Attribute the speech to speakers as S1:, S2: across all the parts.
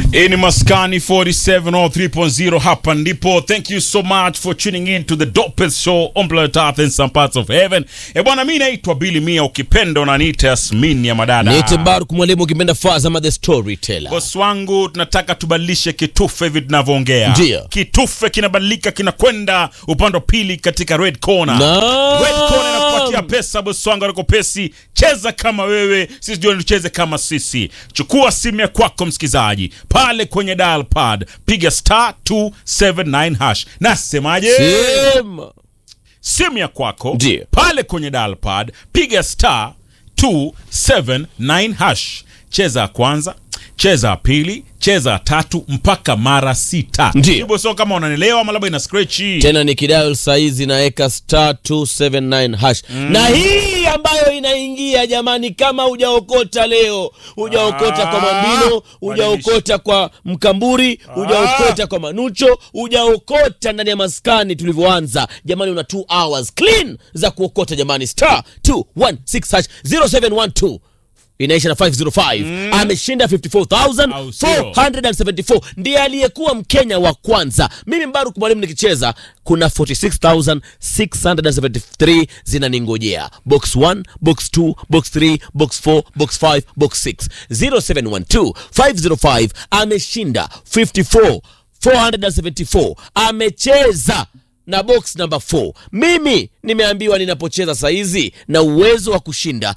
S1: Hii ni Maskani 47 or 3.0 hapa ndipo. Thank you so much for tuning in to the dopest show on planet Earth in some parts of heaven. E bwana, mi naitwa Billy Mia, ukipenda unaniita Yasmin ya madada.
S2: Niite Baruk mwalimu ukipenda Fazama the storyteller.
S1: Boss wangu, tunataka tubadilishe kitufe hivi tunavyoongea.
S2: Ndio.
S1: Kitufe kinabadilika kinakwenda upande wa pili katika red corner.
S2: Naam.
S1: Red corner inakupatia pesa boss wangu, anako pesi. Cheza kama wewe, sisi ndio tucheze kama sisi. Chukua simu ya kwako msikizaji, pale kwenye dial pad piga star 279 hash. Nasemaje?
S2: Sema.
S1: simu ya kwako
S2: Ndio.
S1: pale kwenye dial pad piga star 279 hash cheza ya kwanza cheza ya pili cheza ya tatu mpaka mara sita
S2: Ndio.
S1: hivyo sio kama unanielewa ama labda ina scratchi
S2: Tena ni kidial saizi naeka star 279 hash na hii ambayo inaingia jamani, kama hujaokota leo, hujaokota kwa Mambino, hujaokota kwa Mkamburi, hujaokota kwa Manucho, hujaokota ndani ya maskani tulivyoanza jamani, una 2 hours clean za kuokota jamani, star 216 hash 0712 inaisha na 505 ameshinda 54474
S1: Au sio?
S2: 174 ndiye aliyekuwa mkenya wa kwanza mimi mbaruk mwalimu nikicheza kuna 46673 zinaningojea box 1 box 2 box 3 box 4 box 5 box 6 0712 505 ameshinda 54 474 amecheza na box number 4 mimi nimeambiwa ninapocheza saizi na uwezo wa kushinda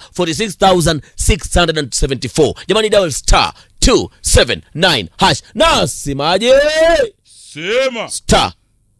S2: 46674 jamani dial star 279 hash nasemaje
S1: sema
S2: star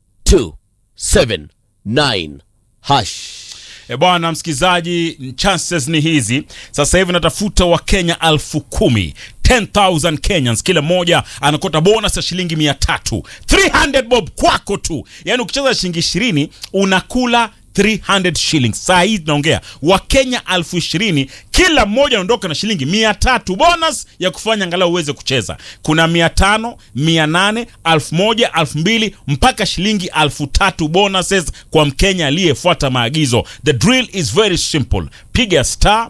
S2: 279 hash
S1: E bwana msikizaji, chances ni hizi. Sasa hivi natafuta Wakenya elfu kumi 10,000 Kenyans, kila mmoja anakota bonus ya shilingi mia tatu 300 bob kwako tu. Yaani ukicheza shilingi ishirini unakula 300 shillings. Saa hii tunaongea Wakenya elfu ishirini kila mmoja anaondoka na shilingi mia tatu bonus ya kufanya angalau uweze kucheza. Kuna mia tano, mia nane, elfu moja, elfu mbili mpaka shilingi elfu tatu bonuses kwa Mkenya aliyefuata maagizo. The drill is very simple. Piga star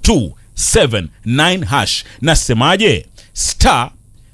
S1: 279 hash. Nasemaje? Star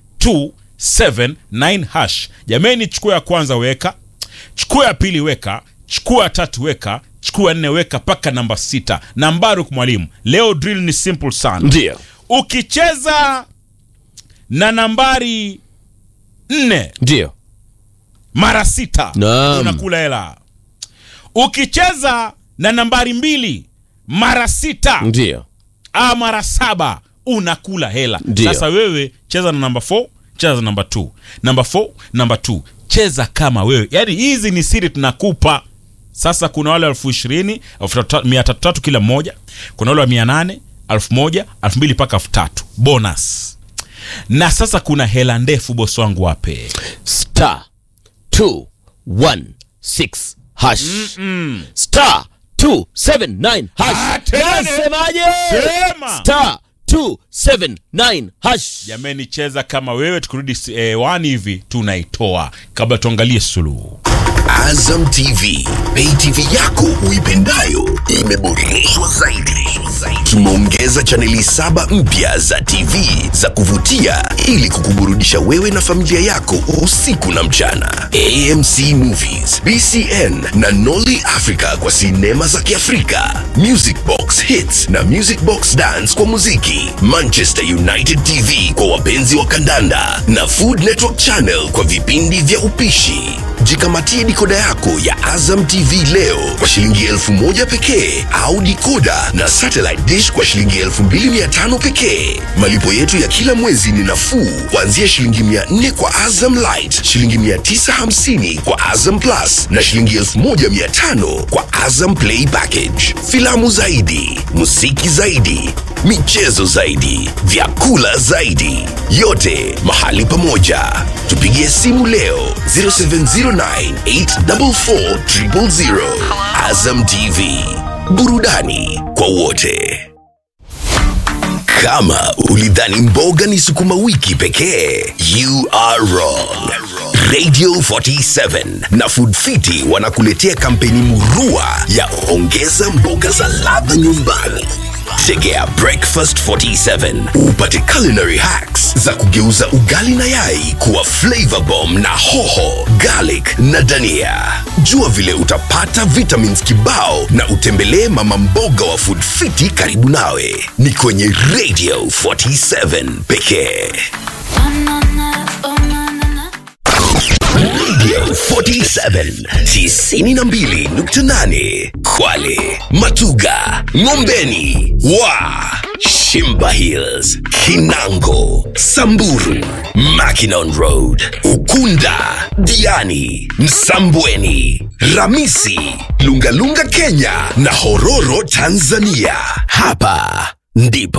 S1: 279 hash. Jameni, chukua ya kwanza weka, chukua ya pili weka, chukua ya tatu weka, chukua ya nne weka mpaka namba sita. Nambaruk mwalimu, leo drill ni simple sana.
S2: ndio
S1: Ukicheza na nambari nne
S2: ndio
S1: mara sita
S2: Naam.
S1: unakula hela. Ukicheza na nambari mbili mara sita
S2: ndio
S1: a mara saba unakula hela.
S2: Ndio.
S1: Sasa wewe cheza na namba 4, cheza na namba 2, namba 4, namba 2, cheza kama wewe. Yaani hizi ni siri tunakupa. Sasa kuna wale elfu ishirini elfu tatu- mia tatu tatu kila mmoja, kuna wale wa mia nane elfu moja elfu mbili mpaka elfu tatu bonus. Na sasa kuna hela ndefu, bosi wangu, wape
S2: star 216 hash star 279
S1: Ah,
S2: hash
S1: tena.
S2: nasemaje
S1: Sema.
S2: star 279 hash
S1: Jameni, cheza kama wewe. Tukirudi eh, wani hivi tunaitoa kabla tuangalie suluhu.
S3: Azam TV, pay TV yako uipendayo imeboreshwa zaidi. Tumeongeza chaneli saba mpya za TV za kuvutia ili kukuburudisha wewe na familia yako usiku na mchana. AMC Movies, BCN na Nolly Africa kwa sinema za Kiafrika, Music Box Hits na Music Box Dance kwa muziki, Manchester United TV kwa wapenzi wa kandanda na Food Network Channel kwa vipindi vya upishi. Jikamatie dikoda yako ya Azam TV leo kwa shilingi elfu moja pekee au dikoda na satellite dish kwa shilingi elfu mbili mia tano pekee. Malipo yetu ya kila mwezi ni nafuu kuanzia shilingi mia nne kwa Azam Light, shilingi mia tisa hamsini kwa Azam Plus na shilingi elfu moja mia tano kwa Azam Play Package. Filamu zaidi, muziki zaidi, michezo zaidi, vyakula zaidi, yote mahali pamoja. Tupigie simu leo 0709844000. Azam TV, burudani kwa wote. Kama ulidhani mboga ni sukuma wiki pekee, you are wrong. Radio 47 na Food Fiti wanakuletea kampeni murua ya ongeza mboga za ladha nyumbani. Tegea Breakfast 47 upate culinary hacks, za kugeuza ugali na yai kuwa flavor bomb na hoho, garlic na dania. Jua vile utapata vitamins kibao na utembelee mama mboga wa Food Fiti karibu nawe. Ni kwenye Radio 47 pekee. Radio 47 92.8 Kwale, Matuga, Ngombeni, Wa, Shimba Hills, Kinango, Samburu, Mackinon Road, Ukunda, Diani, Msambweni, Ramisi, Lungalunga Kenya na Hororo Tanzania. Hapa ndipo